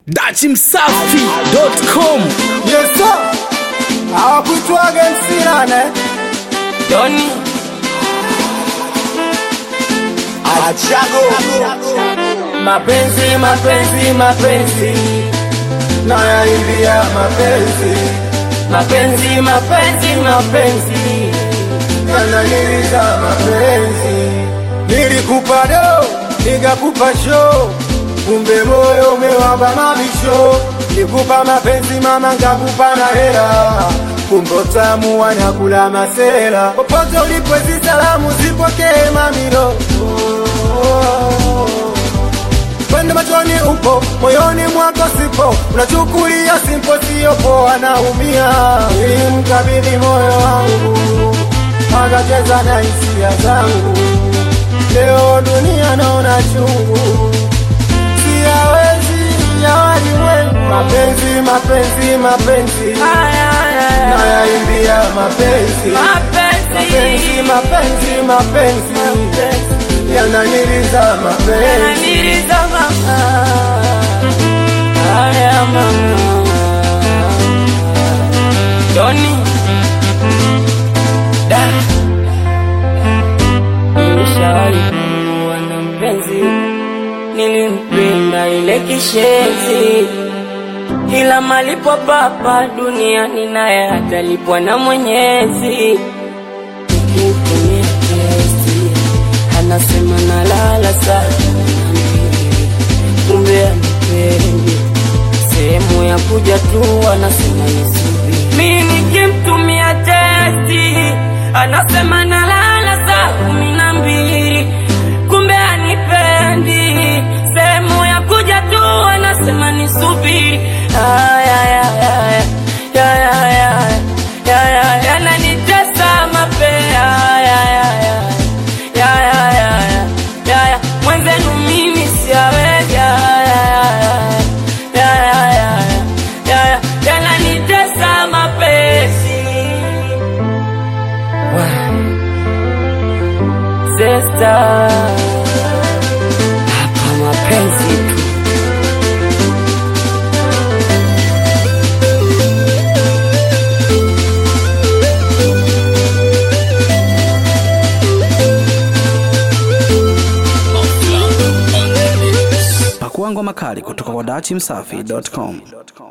dachimsafi.com Yes sir. Hawakutwaga MC nane. Doni Achago. Mapenzi, mapenzi, mapenzi. Nayaimbia mapenzi. mapenzi mapenzi mapenzi Yananiliza mapenzi. Nilikupa do, nikakupa show. Kumbe moyo umewamba mabisho. Nikupa mapenzi mama, nkakupa na hela. Kumbe utamu wanakula masela. Popote ulipo hizi salamu zipokee mamilo. Kwenda machoni upo, moyoni mwako sipo, unachukulia simpo, sio poa, naumia. Nilimkabidhi moyo wangu, akacheza na hisia zangu. Leo dunia naona chungu, siyawezi ya walimwengu. Mapenzi, mapenzi, mapenzi, nayaimbia mapenzi, mapenzi, mapenzi, mapenzi, yananiliza mapenzi. Ananiliza mama Haya mama Doni Da Nilishawahi kuwa na mpenzi Nilimpenda ile kishenzi ila malipo papa duniani naye atalipwa na Mwenyezi. Nikimtumia kesi anasema nalala sana, kumbe anipendi. Sehemu ya kuja tu anasema nisubiri. Mimi nikimtumia testi anasema nalala saa kumi na mbili, kumbe anipendi. Sehemu ya kuja tu anasema nisubiri. Aya, aya, aya, aya, aya, aya, aya, yananitesa mapea. Aya, aya, aya, aya, aya, aya, aya, mwenzenu mimi siawezi. Aya, aya, aya, aya, aya, aya, yananitesa mapenzi. Wah. Sister, hapa mapenzi tu. pakua ngoma kali kutoka kwa dachimsafi.com